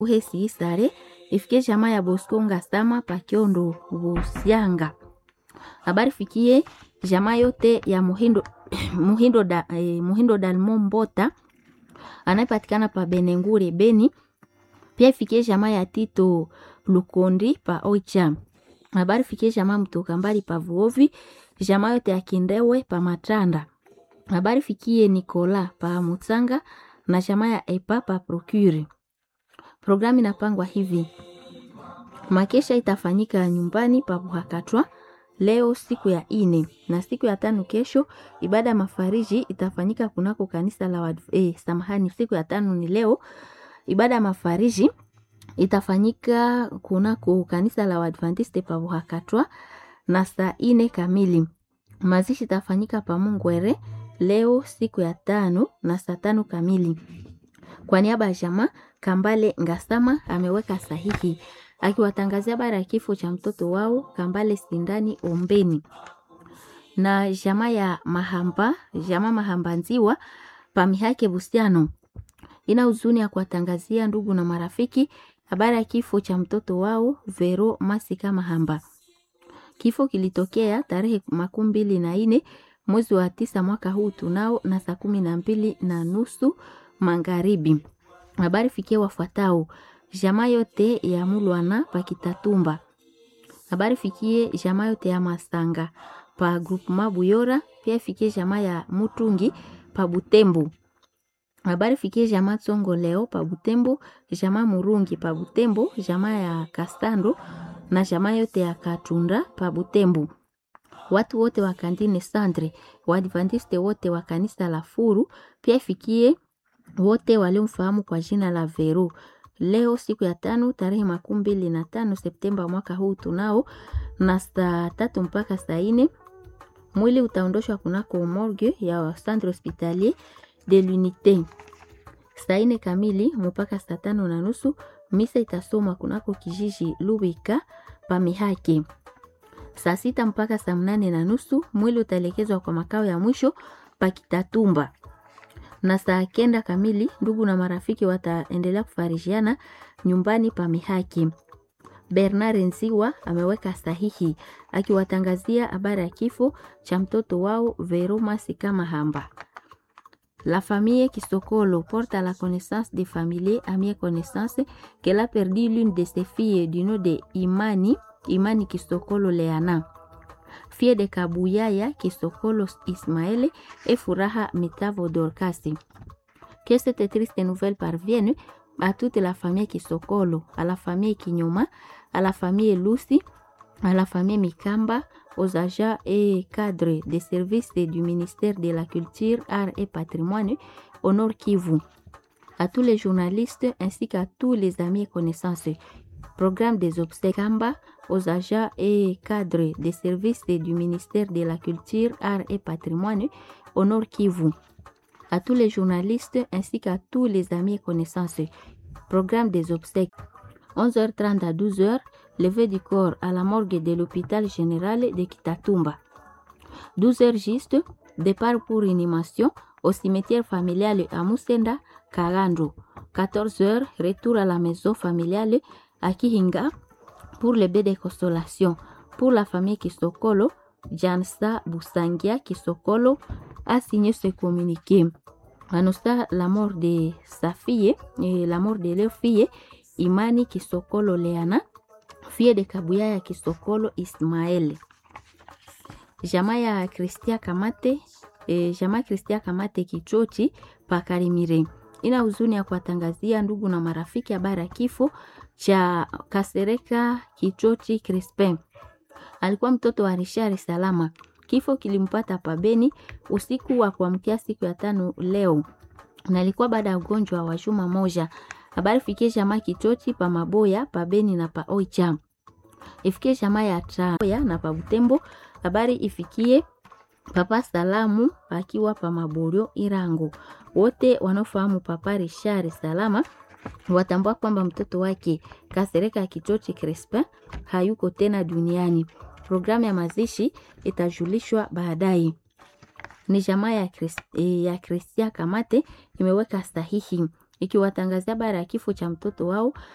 uhesi isare ifikie jamaa ya Bosco Ngasama Pakiondo Busyanga. Habari fikie jamaa yote ya Muhindo Muhindo, da, eh, Muhindo Dalmo Mbota anayepatikana pa Benengure Beni. Pia ifikie jamaa ya Tito Lukondi pa Oicha. Habari fikie jamaa mtoka mbali pa Vuovi, jamaa yote ya Kindewe pa Matanda. Habari fikie Nikola pa Mutsanga na jamaa ya Epa pa Procure. Programu inapangwa hivi: makesha itafanyika nyumbani pa Buhakatwa leo siku ya ine, na siku ya tano kesho ibada ya mafariji itafanyika kunako kanisa la wad... eh, samahani, siku ya tano ni leo. Ibada ya mafariji itafanyika kunako kanisa la Waadventiste pa Buhakatwa na saa ine kamili. Mazishi itafanyika pa Mungwere leo siku ya tano na saa tano kamili. Kwa niaba ya jamaa Kambale Ngasama ameweka sahihi akiwatangazia habari ya kifo cha mtoto wao Kambale Sindani Ombeni na jamaa ya Mahamba, jamaa Mahamba Nziwa Pamihake Busiano ina huzuni ya kuwatangazia ndugu na marafiki habari ya kifo cha mtoto wao Vero Masika Mahamba. Kifo kilitokea tarehe makumi mbili na nne mwezi wa tisa mwaka huu tunao na saa kumi na mbili na nusu magharibi. Habari fikie wafuatao jamaa yote ya Mulwana pa Kitatumba. Habari fikie jamaa yote ya Masanga pa groupement Buyora, pia fikie jamaa ya Mutungi pa Butembo. Habari fikie jamaa Tsongo leo pa Butembo, jamaa Murungi pa Butembo, jamaa ya Kastando na jamaa yote ya Katunda pa Butembo. Watu wote wa kantine Sandre, Waadventiste wote wa kanisa la Furu, pia fikie wote waliomfahamu kwa jina la Vero. Leo siku ya tano tarehe makumi mbili na tano Septemba mwaka huu tunao na saa tatu mpaka saa ine mwili utaondoshwa kunako morgue ya centre hospitalier de l'unité. Saa ine kamili mpaka saa tano na nusu misa itasomwa kunako kijiji Lubika Pamihake. Saa sita mpaka saa mnane na nusu mwili utaelekezwa kwa makao ya mwisho Pakitatumba na saa kenda kamili ndugu na marafiki wataendelea kufarishiana nyumbani pa Mihaki. Bernard Nziwa ameweka sahihi akiwatangazia habari ya kifo cha mtoto wao Vero Masika Mahamba. La famille Kisokolo porte à la connaissance des familiers amis et connaissances qu'elle a perdu l'une de ses filles du nom de Imani, Imani Kisokolo Leana fille de Kabuyaya Kisokolo Ismaël et Furaha Mitavo Dorcasi. Que cette triste nouvelle parvienne à toute la famille Kisokolo, à la famille Kinyoma, à la famille Lucy, à la famille Mikamba, aux agents et cadres des services du ministère de la Culture, Arts et Patrimoine au Nord Kivu, à tous les journalistes ainsi qu'à tous les amis et connaissances. Programme des obsèques Kamba, aux agents et cadres des services du ministère de la Culture, Arts et Patrimoine au Nord Kivu, à tous les journalistes ainsi qu'à tous les amis et connaissances. Programme des obsèques 11h30 à 12h, levée du corps à la morgue de l'hôpital général de Kitatumba. 12h juste, départ pour inhumation au cimetière familial à Musenda, Kalando. 14h, retour à la maison familiale à Kihinga pour le bain de consolation. Pour la famille Kisokolo, Jansa Busangia Kisokolo a signé ce communiqué. Annonça la mort de sa fille et la mort de leur fille, Imani Kisokolo Leana, fille de Kabuyaya Kisokolo Ismael. Jamaa ya Kristia Kamate, eh, jamaa Kristia Kamate Kichochi Pakarimire ina huzuni ya kuwatangazia ndugu na marafiki habari ya kifo cha Kasereka Kichochi Crispin. Alikuwa mtoto wa Rishari Salama. Kifo kilimpata pabeni usiku wa kuamkia siku ya tano leo, na alikuwa baada ya ugonjwa wa juma moja. Habari fikie jamaa Kichochi pa Maboya pabeni na pa Oicha, ifikie jamaa ya Traya na pa Butembo. Habari ifikie Papa Salamu akiwa pa Maborio Irango. Wote wanaofahamu Papa Rishari Salama watambua kwamba mtoto wake Kasereka Kichochi Crispin hayuko tena duniani. Programu ya mazishi itajulishwa baadaye. Ni jamaa ya, Chris, ya Kristia Kamate imeweka sahihi ikiwatangazia habari ya kifo cha mtoto wao